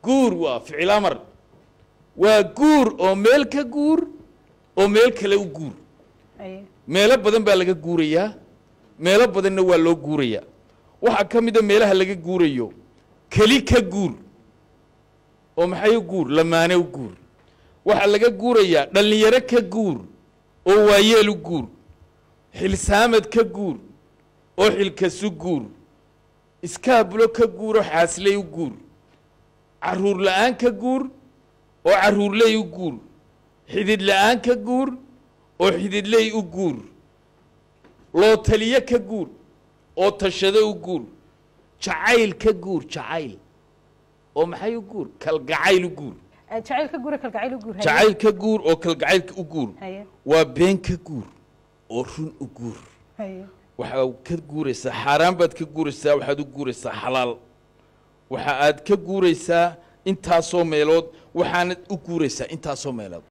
guur waa ficil amar waa guur oo meel ka guur oo meel kale u guur haye meelo badan baa laga guurayaa meelo badanna waa loo guurayaa waxaa ka mida meelaha laga guurayo keli ka guur oo maxay u guur lamaane u guur waxaa laga guurayaa dhallinyaro ka guur oo waayeel u guur xilsaamad ka guur oo xilkasu guur iskaabulo ka guur oo xaasley u guur carruur la'aan ka guur oo carruurley u guur xidid la'aan ka guur oo xididley u guur loo taliye ka guur oo tashado u guur jacayl ka guur jacayl oo maxay u guur kalgacayl u guur Eh, jacayl ka gura kalgacayl u guur haye jacayl ka guur oo kalgacaylka u guur haye waa been ka guur oo run u guur haye waxaa ka guuraysaa xaaraan baad ka guuraysaa waxaad u guuraysaa xalaal waxa aad ka guuraysaa intaasoo meelood waxaanad u guuraysaa intaasoo meelood